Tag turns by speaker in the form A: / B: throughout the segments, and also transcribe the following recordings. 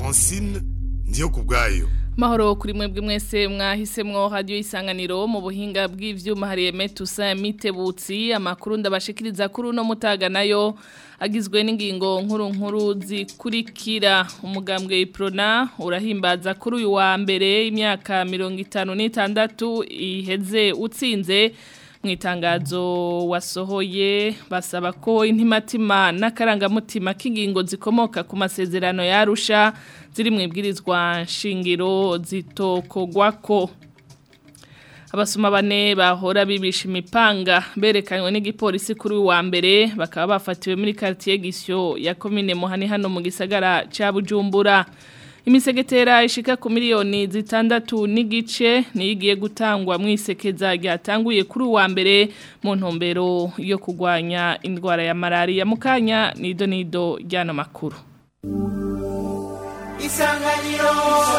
A: francine ndiyo ku bwayo
B: Mahoro kuri mwebwe mwese mwahisemwo radio isanganiro mu buhinga bw'ivyuma hariye Metusa Mitebutsi amakuru ndabashikiriza kuri uno mutaga nayo agizwe n'ingingo nkuru nkuru zikurikira umugambwe Iprona urahimbaza kuri uyu wa mbere imyaka 56 iheze utsinze mu itangazo wasohoye basaba ko intimatima n'akarangamutima k'ingingo zikomoka ku masezerano yarusha ziri mu ibwirizwa nshingiro zitokogwako abasoma bane bahora bibisha imipanga berekanywe n'igipolisi kuri uyu wa mbere bakaba bafatiwe muri quartier Gisyo ya commune Muhani hano mu gisagara ca Bujumbura imisegetera ishika ku miliyoni zitandatu n'igice niyigiye gutangwa mu isekeza ryatanguye kuri uwa mbere mu ntumbero yo kugwanya indwara ya malaria mukanya nido nido ryano makuru
C: isanganiro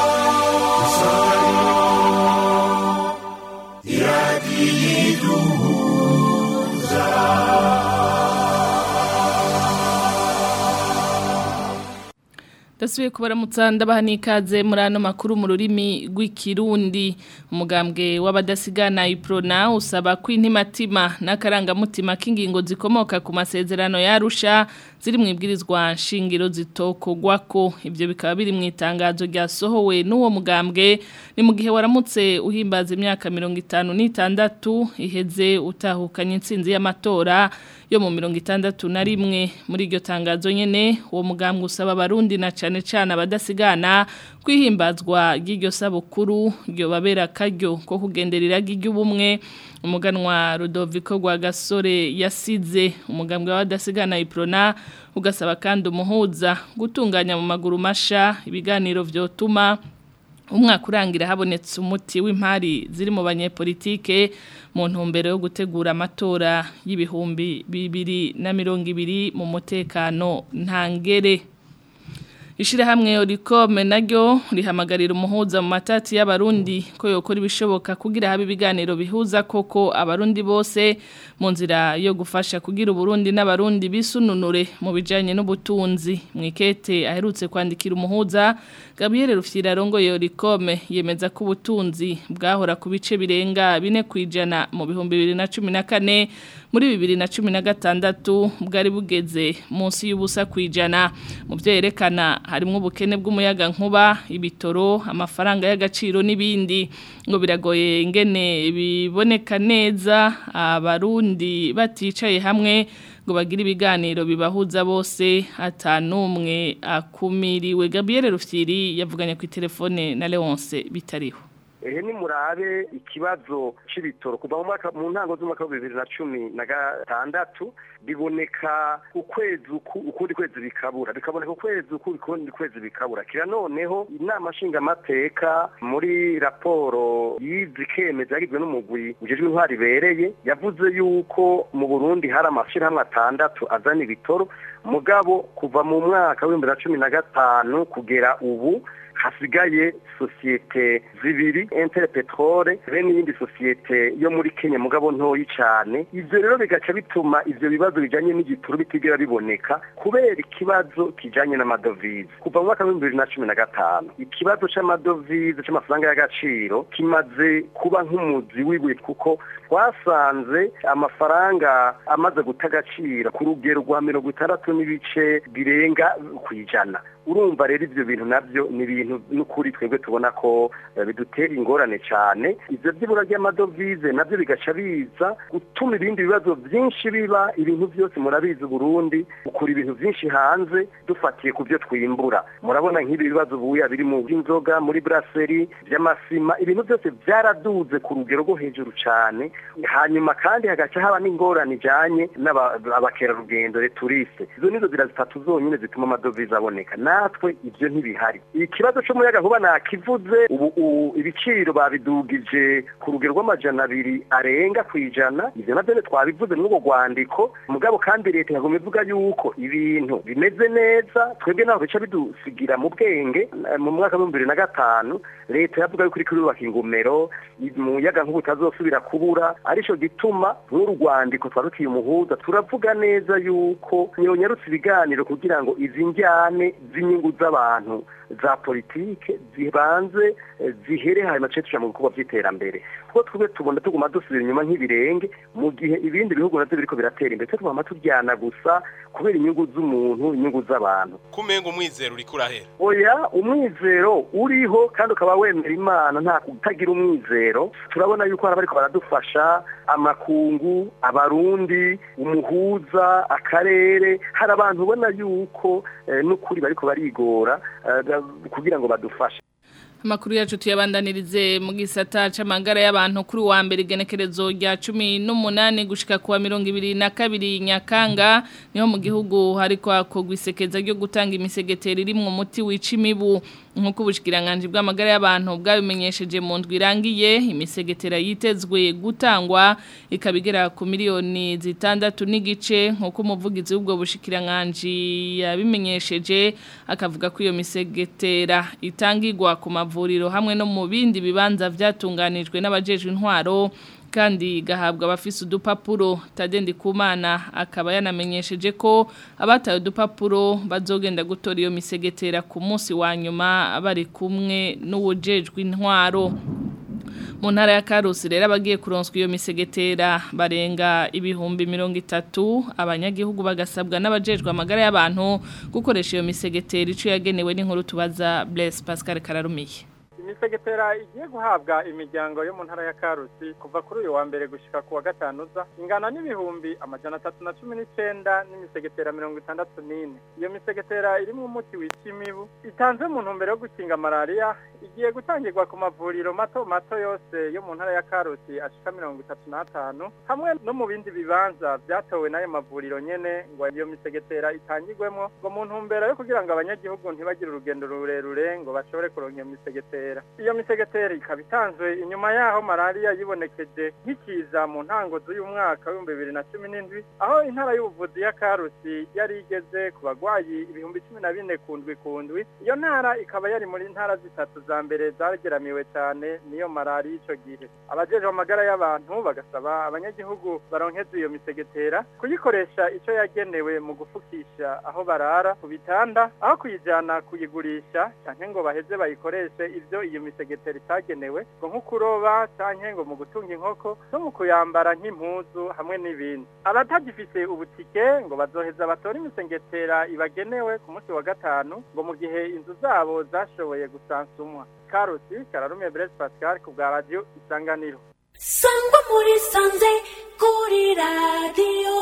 B: Dasubiye kubaramutsa ndabaha n'ikaze muri ano makuru mu rurimi rw'ikirundi umugambwe w'abadasigana iprona usaba ko intimatima n'akarangamutima k'ingingo zikomoka ku masezerano yarusha ziri mu ibwirizwa nshingiro zitokogwako ibyo bikaba biri mu itangazo ryasohowe n'uwo mugambwe ni mu gihe waramutse uhimbaza imyaka mirongo itanu n'itandatu iheze utahukanye intsinzi y'amatora yo mu mirongo itandatu na rimwe muri iryo tangazo nyene uwo mugambwe usaba abarundi na cane cane abadasigana kwihimbazwa ry'iryo sabukuru ryo babera karyo ko kugenderera ry'ubumwe umuganwa Rudoviko rwa gasore yasize umugambwe w'abadasigana iprona ugasaba kandi umuhuza gutunganya mu maguru masha ibiganiro vyotuma umwaka urangira habonetse umuti w'impari ziri mu banyepolitike mu ntumbero yo gutegura amatora y'ibihumbi bibiri na mirongo ibiri mu mutekano ntangere Ishirahamwe Oricome naryo rihamagarira umuhuza mu matati y'abarundi ko yokora ibishoboka kugira habe ibiganiro bihuza koko abarundi bose mu nzira yo gufasha kugira uburundi n'abarundi bisununure mu bijanye n'ubutunzi mwikete aherutse kwandikira umuhuza Gabriel Rufyira rongoye Oricome yemeza ko ubutunzi bwahora ku bice birenga bine kwijana mu bihumbi 2014 muri bibiri na cumi na gatandatu bwari bugeze munsi y'ubusa kwijana mu byo yerekana harimo ubukene bw'umuyaga nkuba ibitoro amafaranga y'agaciro n'ibindi ngo biragoye ingene biboneka neza abarundi baticaye hamwe ngo bagire ibiganiro bibahuza bose atanumwe akumiriwe Gabriel Rufyiri yavuganye ku telefone na Leonce bitariho
D: ehe ni murabe ikibazo c'ibitoro kuva mu mwaka mu ntango z'umwaka wa bibiri na cumi na gatandatu biboneka ukwezi ukundi kwezi bikabura bikaboneka ukwezi ukundi kwezi bikabura kira noneho inama nshingamateka muri raporo yizi kemeza yagizwe n'umugwi ujejwe intwari ibereye yavuze yuko mu burundi hari amashirahamwe atandatu azana ibitoro mugabo kuva mu mwaka w'ibihumbi na cumi na gatanu kugera ubu hasigaye sosiyete zibiri Inter Petrole be n'iyindi sosiyete yo muri Kenya mugabo ntoyi cyane ivyo rero bigaca bituma ivyo bibazo bijanye n'igituru bitigera biboneka kubera ikibazo kijanye n'amadovize kuva mu mwaka w'ibihumbi bibiri na cumi na gatanu ikibazo c'amadovize c'amafaranga y'agaciro kimaze kuba nk'umuzi w'ibuye kuko twasanze amafaranga amaze guta agaciro ku rugero rwa mirongo itandatu n'ibice birenga kw'ijana urumva rero ivyo bintu navyo ni ibintu n'ukuri twebwe tubona ko bidutera ingorane cyane ivyo vy'ibura ry'amadovize navyo bigaca biza gutuma ibindi bibazo byinshi biba ibintu byose murabizi Burundi ukura ibintu byinshi hanze dufatiye ku byo twimbura murabona nk'ibi bibazo buya biri mu by'inzoga muri brasserie by'amasima ibintu byose byaraduze ku rugero rwo hejuru cyane hanyuma kandi hagaca haba n'ingorane ijanye n'abakerarugendo returiste izo nizo zira zitatu zonyine zituma amadovize aboneka natwe ibyo ntibihari ikibazo cy'umuyaga nkuba nakivuze ubu ibiciro babidugije ku rugero rw'amajana abiri arenga ku ijana ivyo navyo twabivuze muri ubwo rwandiko mugabo kandi leta yagomba ivuga yuko ibintu bimeze neza twebwe naho bica bidusigira mu bwenge mu mwaka w'ibihumbi bibiri na gatanu leta yavuga yuko iriko irubaka ingomero umuyaga nkuba utazosubira kubura arico gituma nk'uru rwandiko twarutiye umuhuza turavuga neza yuko nyonyarutse ibiganiro kugira ngo izi njyane zi z'inyungu z'abantu za politike zibanze zihere hanyuma tuce tuja mu bikorwa vy'iterambere kuko twebwe tubona tuguma dusubira inyuma nk'ibirenge mu gihe ibindi bihugu navyo biriko biratera imbere twe tuguma turyana gusa kubera inyungu z'umuntu inyungu z'abantu
C: kumenga umwizero uriko urahera
D: oya umwizero uriho kandi ukaba wemera imana nta kutagira umwizero turabona yuko hari abariko baradufasha amakungu abarundi umuhuza akarere hari abantu ubona yuko n'ukuri bariko barigora kugira ngo badufashe
B: Amakuru yacu tuyabandanirize mu gisata c'amagara y'abantu kuri wa mbere igenekerezo rya 18 gushika kuwa 22 Nyakanga niho mu gihugu hariko akogwa isekeza ryo gutanga imisegeteri iri mu muti wica imibu nkuko ubushikiranganje bw'amagara y'abantu bwabimenyesheje mu ndwi irangiye imisegetera yitezwe gutangwa ikabigera ku miliyoni zitandatu n'igice nkuko umuvugizi w'ubwo bushikiranganje yabimenyesheje akavuga ko iyo misegetera itangirwa ku mavuriro hamwe no mu bindi bibanza byatunganijwe n'abajejwe intwaro kandi gahabwa abafise udupapuro tadendi kumana akaba yanamenyesheje ko abataye udupapuro bazogenda gutora iyo misegetera ku munsi wa nyuma bari kumwe n'uwujejwe intwaro mu ntara ya karusi rero abagiye kuronswa iyo misegetera barenga ibihumbi mirongo itatu abanyagihugu bagasabwa n'abajejwe amagara y'abantu gukoresha iyo misegetera icyo yagenewe n'inkuru tubaza Blaise Pascal Kararumiye
E: imisegetera igiye guhabwa imiryango yo mu ntara ya karusi kuva kuri uyu wa mbere gushika ku wa gatanu uza ingana n'ibihumbi amajana atatu na cumi n'icenda n'imisegetera mirongo itandatu n'ine iyo misegetera irimo umuti wica imibu itanze mu ntumbero yo gukinga malariya igiye gutangirwa ku mavuriro mato mato yose yo mu ntara ya karusi ashika mirongo itatu n'atanu hamwe no mu bindi bibanza byatowe n'ayo mavuriro nyene ngo iyo misegetera itangirwemo ngo mu ntumbero yo kugira ngo abanyagihugu ntibagire urugendo rurerure ngo bashobore kuronka iyo misegetera iyo misegeteri ikaba itanzwe inyuma yaho malariya yibonekeje nk'ikiza mu ntango z'uyu mwaka w'ibihumbi bibiri na cumi n'indwi aho intara y'ubuvuzi ya karusi yari igeze ku bagwayi ibihumbi cumi na bine ku ndwi ku ndwi iyo ntara ikaba yari muri ntara zitatu za mbere zageramiwe cyane n'iyo malariya ico gihe abajejwe amagara y'abantu bagasaba abanyagihugu baronkeza iyo misegetera kuyikoresha ico yagenewe mu gufukisha aho barara ku bitanda aho kuyijana kuyigurisha canke ngo baheze bayikoreshe ivyo iyo misegetera itagenewe ngo nko kuroba canke ngo mu gutunga inkoko no mu kuyambara nk'impuzu hamwe n'ibindi abatagifise ubutike ngo bazoheza batore imisegetera ibagenewe ku munsi wa gatanu ngo mu gihe inzu zabo zashoboye gusansumwa karusi kararume Blaise Pascal ku bwa radio isanganiro
F: sangwa muri sanze kuri radio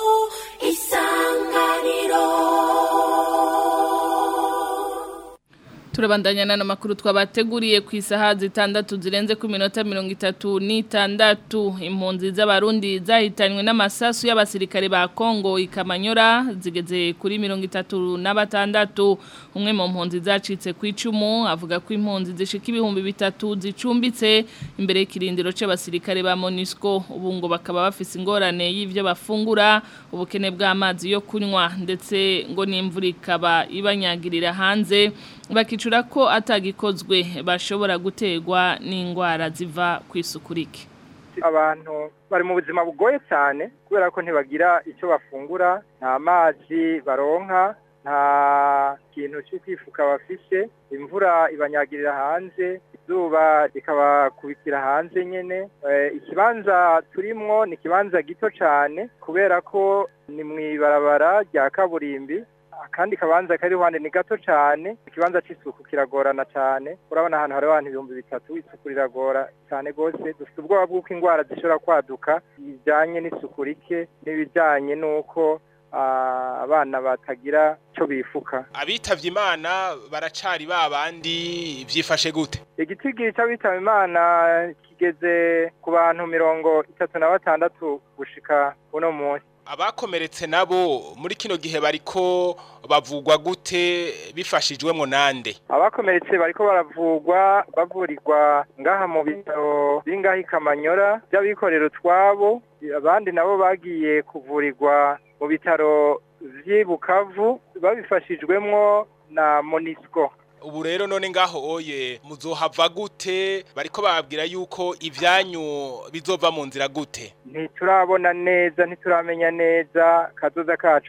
F: isanganiro
B: turabandanya n'ano makuru twabateguriye ku isaha zitandatu zirenze ku minota mirongo itatu n'itandatu impunzi z'abarundi zahitanywe n'amasasu y'abasirikare ba kongo ikamanyora zigeze kuri mirongo itatu na batandatu umwe mu mpunzi zacitse ku icumu avuga ko impunzi zishika ibihumbi bitatu zicumbitse imbere y'ikirindiro c'abasirikare ba monisco ubu ngo bakaba bafise ingorane y'ivyo bafungura ubukene bw'amazi yo kunywa ndetse ngo n'imvura ikaba ibanyagirira hanze bakicura ko atagikozwe bashobora gutegwa n'indwara ziva ku isuku rike
E: abantu bari mu buzima bugoye cyane kubera ko ntibagira icyo bafungura nta mazi baronka nta kintu cyo kwifuka bafise imvura ibanyagirira hanze izuba rikabakubitira hanze nyine ikibanza turimwo ni ikibanza gito cyane kubera ko ni mu ibarabara rya kaburimbi akandi kabanza kari iruhande ni gato cyane ikibanza cy'isuku kiragorana cyane urabona ahantu hari abantu ibihumbi bitatu isuku riragora cyane rwose dufite ubwoba bw'uko indwara zishobora kwaduka bijyanye n'isuku rike n'ibijyanye n'uko abana batagira icyo bifuka
C: abitavye imana baracari ba bandi vyifashe gute
E: igiti cy'abitaba imana kigeze ku bantu mirongo itatu na batandatu gushika uno munsi
C: abakomeretse nabo muri kino gihe bariko bavugwa gute bifashijwemo nande
E: abakomeretse bariko baravugwa bavurirwa ngaha mu bitaro bingaha ikamanyora by'abikorera utwabo abandi nabo bagiye kuvurirwa mu bitaro vy'i bukavu babifashijwemwo na monisco
C: ubu rero none ngaho oye muzohava gute bariko bababwira yuko ivyanyu bizova mu nzira gute
E: ntiturabona neza ntituramenya neza kazoza kacu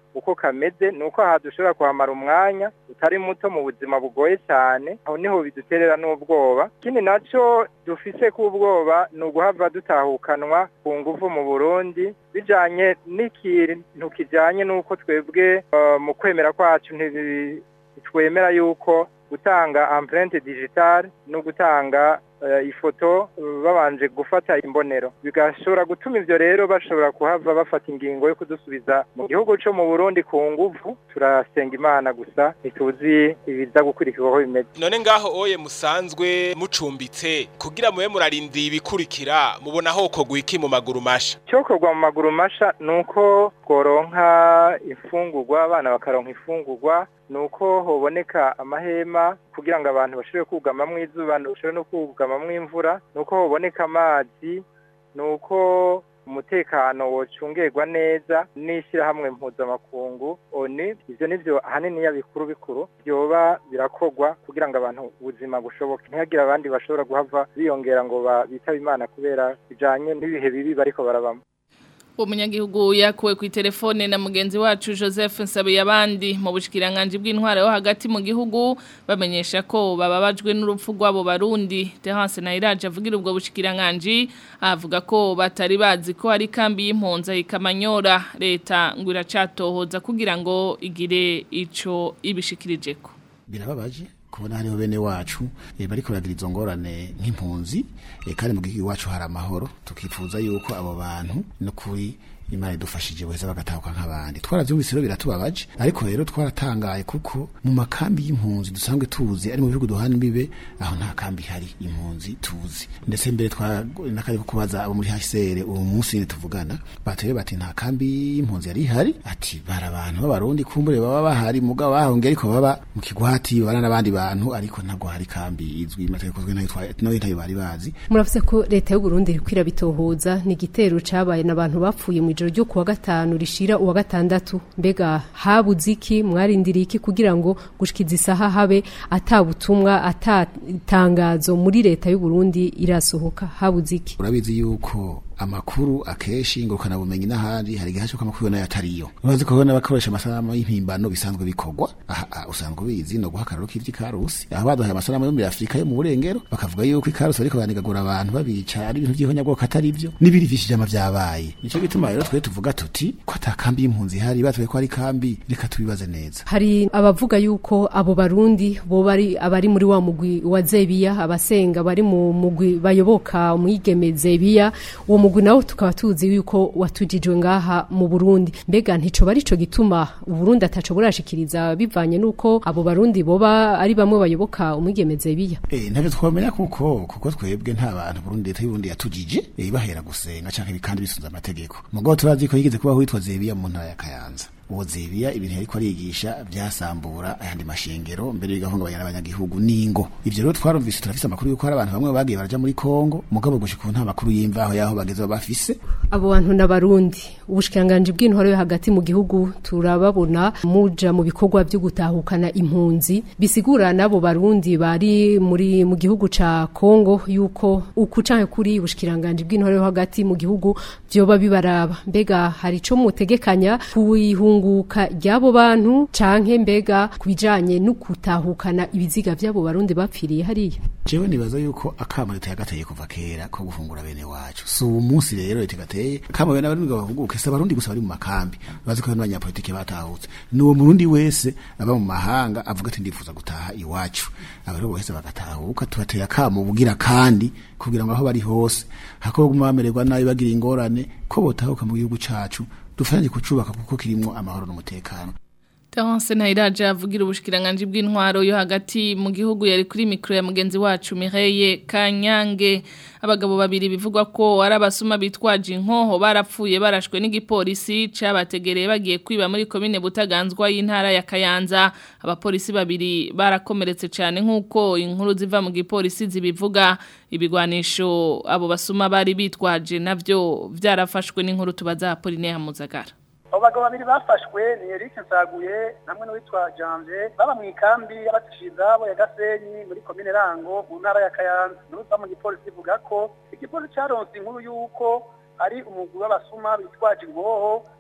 E: uko kameze ni uko aha dushobora kuhamara umwanya utari muto mu buzima bugoye cyane aho niho biduterera n'ubwoba ikindi nacyo dufise k'ubwoba ni uguhava dutahukanwa ku nguvu mu burundi bijanye n'ikintu kijanye n'uko twebwe eh, mu kwemera kwacu ntibi- twemera yuko gutanga empreinte digitale no gutanga eh, ifoto eh, babanje gufata imbonero bigashobora gutuma ivyo rero bashobora kuhava bafata ingingo yo kudusubiza mu gihugu co mu Burundi ku nguvu turasenga imana gusa ntituzi ibiza gukurikirwa ko bimeze
C: none ngaho oye musanzwe mucumbitse kugira mube murarindiye ibikurikira mubona hoko gwiki mu maguru masha
E: cyokorwa mu maguru masha ni uko tworonka imfungurwa abana bakaronka imfungurwa ni uko hoboneka amahema kugira ngo abantu bashobore kugamamwo izuba bashobore no kugamamwo imvura ni uko hoboneka amazi ni uko umutekano wocungerwa neza n'ishyirahamwe mpuzamakungu oni ivyo nivyo ahanini ya bikuru bikuru byoba birakorwa kugira ngo abantu ubuzima bushoboke ntihagire abandi bashobora guhava biyongera ngo ba- bitabe imana kubera bijanye n'ibihe bibi bariko barabamo
B: umunyagihugu yakuwe ku telefone na mugenzi wacu Joseph Nsabiyabandi mu bushikiranganje bw'intwara yo hagati mu gihugu bamenyesha ko bababajwe n'urupfu rw'abo barundi Terence Nairaje avugira ubwo bushikiranganje avuga ko batari bazi ko hari kambi y'impunza ikamanyora leta ngo iracatohoza kugira ngo igire ico ibishikirijeko
G: birababaje kubona hariho bene wacu eh, bariko baragira izo ngorane nk'impunzi eh, kandi mu gihugu iwacu hari amahoro tukifuza yuko abo bantu no kuri imana idufashije weza bagatahuka nk'abandi twaravyumvise rero biratubabaje ariko rero twaratangaye kuko mu makambi y'impunzi dusanzwe tuzi ari mu bihugu duhana imbibe aho nta kambi hari impunzi tuzi ndetse mbere twakaje kubaza abo muri HCR uwo munsi nyine tuvugana bateye bati nta kambi y'impunzi yari ihari ati bara abantu b'abarundi kumbure baba bahari mugabo bahongera ariko baba mu kigwati bana n'abandi bantu ariko ntabwo hari kambi izwi amategeko zwe nayo twa- nayo ntayo bari bazi
H: muravuze ko leta y'u Burundi iriko irabitohoza ni igitero cabaye n'abantu bapfuye mu ijoro ryo kuwa gatanu rishira uwa gatandatu mbega habuze iki mwarindiriye iki kugira ngo gushikiza isaha habe atabutumwa atatangazo muri leta y'u Burundi irasohoka habuze iki
G: urabizi yuko amakuru akeshi ngurukana bumenyi n'ahandi hari igihe cyo amakuru nayo atariyo urazi ko n'abakoresha amasanamu y'impimbano bisanzwe bikorwa aha aha, usanzwe ubizi no guhakararo k'ivy'ikarusi aho baduhaye amasanamu yo muri Afrika yo mu burengero bakavuga yuko ikarusi bariko banigagura abantu babica ari ibintu by'ihonyabwoko atari byo n'ibiri vyishijama vyabaye nico gituma rero twe tuvuga tuti ko ata kambi y'impunzi ihari batwe ko ari kambi reka tubibaze neza
H: hari abavuga yuko abo barundi bo bari abari muri wa mugwi wa Zebiya abasenga bari mu mugwi bayoboka umwigeme Zebiya uwo mugwi nawo tukaba tuzi yuko watujijwe ngaha mu Burundi mbega ntico bari co gituma Burundi ataco burashikiriza bivanye nuko abo barundi boba ari bamwe bayoboka umwigeme Zebiya
G: Eh ntavyo twamenya kuko kuko twebwe nta bantu Burundi leta y'Uburundi yatujije eh bahera gusenga canke bikandi bisunza amategeko mugabo turazi ko yigeze kuba witwa Zebiya mu ntara ya Kayanza uwo Zebiya ibintu yariko arigisha byasambura ayandi mashengero mbere bigahungabanya n'abanyagihugu ningo ivyo rero twarumvise turafise amakuru yuko hari abantu bamwe bagiye baraja muri Kongo mugabo gushika ubu nta makuru y'imvaho yaho bageze bafise
H: abo bantu n'abarundi ubushikanganje bw'intwaro yo hagati mu gihugu turababona muja mu bikorwa byo gutahukana impunzi bisigura nabo barundi bari muri mu gihugu ca Kongo yuko uku canke kuri ubushikanganje bw'intwaro yo hagati mu gihugu byoba bibaraba mbega hari ico mutegekanya kuihunguka ry'abo bantu canke mbega kubijanye no gutahukana ibiziga vy'abo barundi bapfiriye hariya
G: jewe nibaza yuko akama leta yagateye kuva kera ko gufungura bene wacu si uwo munsi rero leta gateye kama bene abarundi bavuguke si abarundi gusa bari mu makambi bazi ko n'abanyapolitike batahutse ni uwo murundi wese aba mu mahanga avuga ati ndifuza gutaha iwacu abari bose bagatahuka tubateye akamo bugira kandi kugira ngo aho bari hose hako baguma bamererwa nabi bagira ingorane ko botahuka mu gihugu cacu dufatanye kucubaka kuko kirimwo amahoro n'umutekano
B: Terence Nairaje avugira ubushikiranganje bw'intwaro yo hagati mu gihugu yari kuri mikro ya mugenzi wacu Mireye Kanyange abagabo babiri bivugwa ko ari abasuma bitwaje inkoho barapfuye barashwe n'igipolisi cabategereye bagiye kwiba muri komine Butaganzwa y'intara ya Kayanza abapolisi babiri barakomeretse cyane nkuko inkuru ziva mu gipolisi zibivuga ibigwanisho abo basuma bari bitwaje navyo vyarafashwe n'inkuru tubaza Apollinaire Muzagara
I: abo bagabo babiri bafashwe ni Eric Nsaguye namwe n'uwitwa Janvier baba mu ikambi y'abatishizabo ya Gasenyi muri komine Rango mu ntara ya Kayanza n'uza mu gipolisi ivuga ko igipolisi caronse inkuru y'uko ari umugwi w'abasuma bitwaje ingoho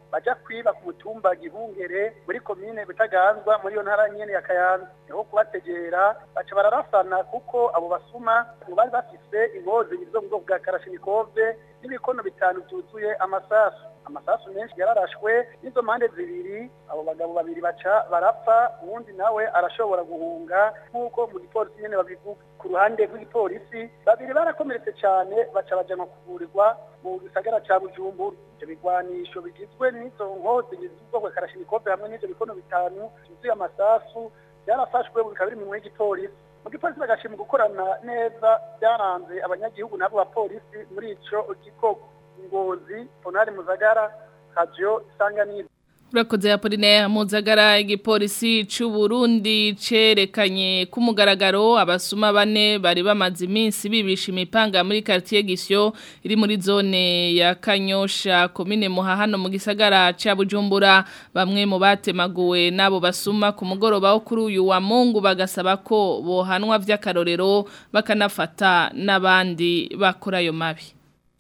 I: baja kwiba ku mutumba gihungere muri komine butaganzwa muri iyo ntara nyene ya kayanza niho kubategera baca bararasana kuko abo basuma ngo bari bafise ingozi zo mu bwoko bwa karashinikove n'ibikono bitanu byuzuye amasasu amasasu menshi yararashwe n'izo mpande zibiri abo bagabo babiri baca barapfa uwundi nawe arashobora guhunga nk'uko mu gipolisi nyene babivuga ku ruhande rw'igipolisi babiri barakomeretse cyane baca bajanwa kuvurirwa mu gisagara ca bujumbura ivyo bigwanisho bigizwe n'izo nkozi z'ubwoko bwa karashinikove hamwe n'ivyo bikono bitanu byuzuye amasasu byarafashwe bikaba biri mu minwe y'igipolisi mu gipolisi bagashima gukorana neza byaranze abanyagihugu n'abo bapolisi muri ico gikorwa ngozi ponari muzagara radio isanganiro
B: Urakoze Apoline Muzagara igipolisi c'u Burundi cerekanye ku mugaragaro abasuma bane bari bamaze iminsi bibisha imipanga muri quartier Gisyo iri muri zone ya Kanyosha komine Muhahano mu gisagara ca Bujumbura bamwe mu batemaguwe nabo basuma ku mugoroba wo kuri uyu wa Mungu bagasaba ko bohanwa vy'akarorero bakanafata n'abandi bakora ayo mabi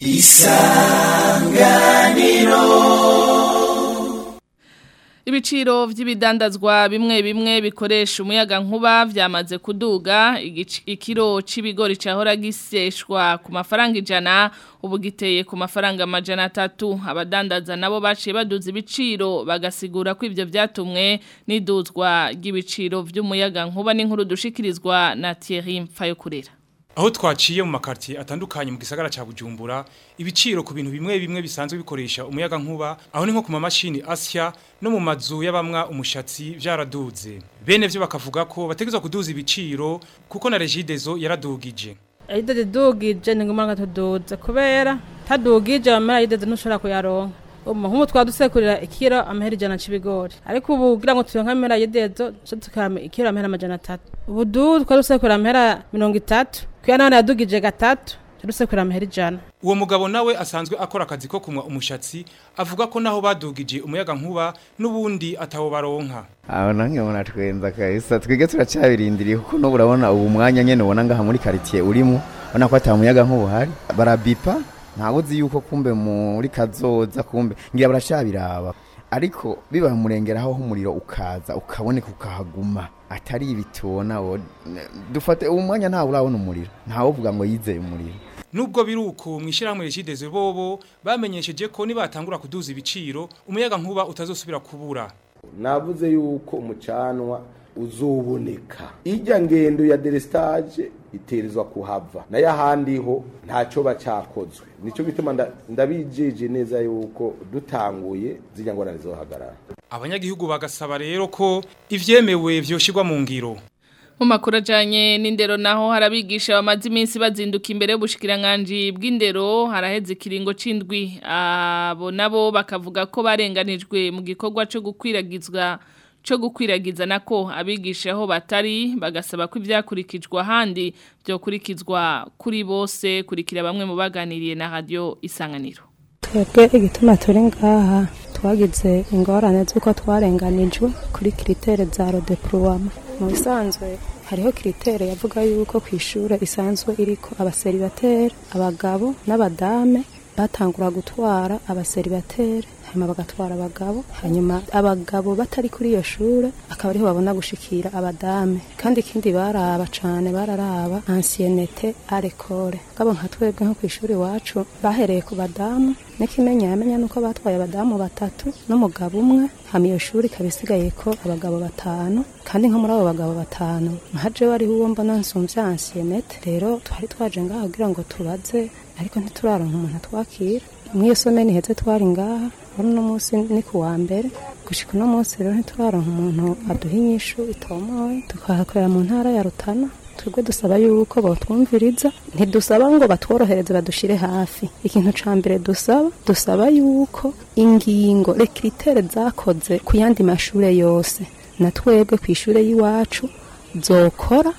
B: Ibiciro vy'ibidandazwa bimwe bimwe bikoresha umuyaga nkuba vyamaze kuduga igic- ikiro c'ibigori cahora giseshwa ku mafaranga ijana ubu giteye ku mafaranga amajana atatu abadandaza nabo baciye baduza ibiciro bagasigura ko ivyo vyatumwe n'iduzwa ry'ibiciro vy'umuyaga nkuba n'inkuru dushikirizwa na Thierry Mfayokurera
J: Aho twaciye mu makartier atandukanye mu gisagara ca Bujumbura ibiciro ku bintu bimwe bimwe bisanzwe bikoresha umuyaga nkuba aho ni nko ku mamashini Asia no mu mazu y'abamwa umushatsi vyaraduze bene vyo bakavuga ko bategezwa kuduza ibiciro kuko na Regidezo yaradugije
K: ayidede dugije ni ngombwa tuduze kubera tadugije amara ayidede ntushobora kuyaronka umu nk'ubu twadusekurira ikiro amahera ijana c'ibigori ariko ubu kugira ngo turonke amahera yidezo co tukame ikiro amahera amajana atatu ubu du twadusekurira amahera mirongo itatu kuya none yadugije gatatu tudusekurira amahera ijana
J: uwo mugabo nawe asanzwe akora akazi ko kumwa umushatsi avuga ko naho badugije umuyaga nkuba n'ubundi atawo baronka
L: aho nange muna twenza kabisa twige turacabirindiriye kuko n'ubu urabona ubu mwanya nyene ubona ngaha muri quartier urimo ubona ko ata muyaga nkuba hari barabipa ntawe uzi yuko kumbe muri kazoza kumbe ngira baracabiraba ariko biba murengeraho umuriro ukaza ukaboneka ukahaguma atari ibitona wo dufate ubu mwanya ntawe urabona umuriro ntawe uvuga ngo yizeye umuriro
J: Nubwo biruko mwishirahamwe Regidezo bobo bamenyesheje ko nibatangura kuduza ibiciro umuyaga nkuba utazosubira kubura
M: navuze yuko umucanwa uzoboneka ijya ngendo ya delestage iterizwa kuhava nayo ahandi ho ntacyo bacakozwe nicyo gituma nda- ndabijeje neza yuko dutanguye zijya ngorane zohagarara
J: abanyagihugu bagasaba rero ko ivyemewe vyoshirwa mu ngiro
B: Mu makuru ajanye n'indero naho harabigisha bamaze iminsi bazinduka imbere y'ubushikiranganje bw'indero haraheze ikiringo c'indwi abo nabo bakavuga ko barenganijwe mu gikorwa cyo gukwiragizwa cyo gukwiragiza nako abigisha aho batari bagasaba ko ibyakurikijwe ahandi byokurikizwa kuri bose kurikira bamwe mu baganiriye na radio isanganiro
N: twebwe igituma turi ngaha twagize ingorane z'uko twarenganijwe kuri kiritere za rodepurowama mu bisanzwe hariho kiritere yavuga yuko ku ishuri isanzwe iriko abaseribateri abagabo n'abadame batangura gutwara abaseribateri hanyuma bagatwara abagabo hanyuma abagabo batari kuri iyo shure akaba ariho babona gushikira abadame kandi ikindi baraba cane bararaba anciennete à l'école gabo nka twebwe nko kw'ishuri iwacu bahereye ku badamu n'ikimenya yamenya nuko batwaye abadamu batatu n'umugabo umwe hama iyo shuri ikaba isigaye ko abagabo batanu kandi nko muri abo bagabo batanu nkaje wariho uwo mbona nsumvya anciennete rero twari twaje ngaha kugira ngo tubaze ariko ntituraronka umuntu atwakira mw'iyo someni heze twari ngaha wari uno munsi ni ku wa mbere gushika uno munsi rero ntituraronka umuntu aduha inyishu itomoye tukahakorera mu ntara ya rutana twebwe dusaba yuko botwumviriza ntidusaba ngo batworohereze badushire hafi ikintu ca mbere dusaba dusaba yuko ingingo rekiritere zakoze ku yandi mashure yose na twebwe kw'ishure y'iwacu zokora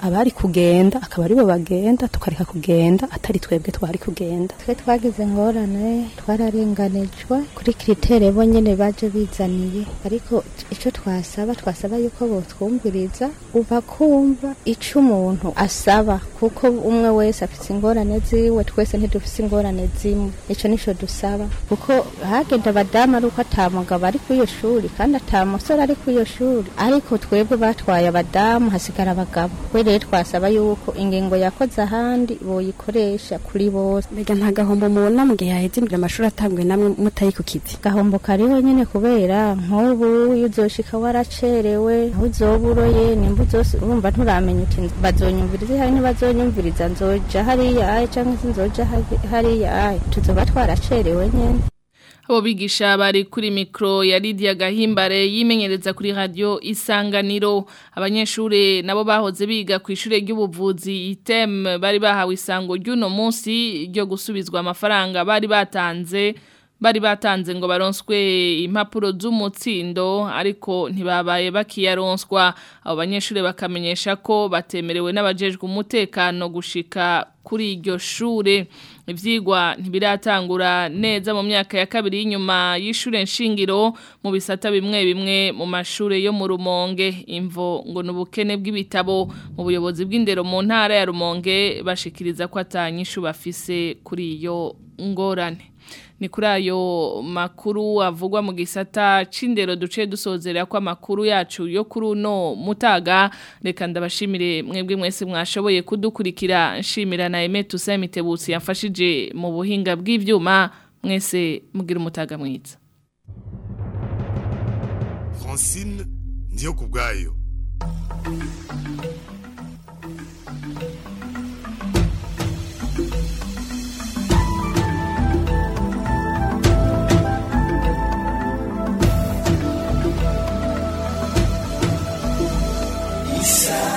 N: abari kugenda akaba aribo bagenda tukareka kugenda atari twebwe twari kugenda
O: twe twagize ingorane twararenganijwe kuri kiritere bo nyene baje bizaniye ariko ico twasaba twasaba yuko botwumviriza uva kumva ico umuntu asaba kuko umwe wese afise ingorane ziwe twese ntidufise ingorane zimwe ico nico dusaba kuko hagenda abadamu ari uko ata mugabo ari kuri iyo shuri kandi ata musore ari kuri iyo shuri ariko twebwe batwaye abadamu hasigara abagabo we rero twasaba yuko ingingo yakoze ahandi boyikoresha kuri bose
P: mbega nta gahombo mubona mu gihe haheze imbere amashuri atanguye namwe mutari ku kizi
O: gahombo kariho nyene kubera nk'ubu iyo uzoshika waracerewe aho uzoba uroye nimba uzose urumva nturamenya uti bazonyumviriza hari ntibazonyumviriza nzoja hariya aye canke se nzoja hari- hariya aye tuzoba twaracerewe nyene
B: Abo bigisha bari kuri mikro ya Lydia Gahimbare yimenyereza kuri radio Isanganiro abanyeshure nabo bahoze biga ku ishure ry'ubuvuzi item bari bahawe isango ry'uno munsi ryo gusubizwa amafaranga bari batanze bari batanze ngo baronswe impapuro z'umutsindo ariko ntibabaye bakiyaronswa abo banyeshure bakamenyesha ko batemerewe n'abajejwe umutekano gushika kuri iryo shure ivyigwa ntibiratangura neza mu myaka ya kabiri y'inyuma y'ishure nshingiro mu bisata bimwe bimwe mu mashure yo mu Rumonge imvo ngo nubukene bw'ibitabo mu buyobozi bw'indero mu ntara ya Rumonge bashikiriza ko atanyishu bafise kuri iyo ngorane ni kuri ayo makuru avugwa mu gisata c'indero duce dusozera ko amakuru yacu yo kuri uno mutaga reka ndabashimire mwebwe mwese mwashoboye kudukurikira nshimira na Aime Toussaint Mitebutsi yafashije mu buhinga bw'ivyuma mwese mugira umutaga mwiza
A: Francine ndiyo kubwayo
F: Isa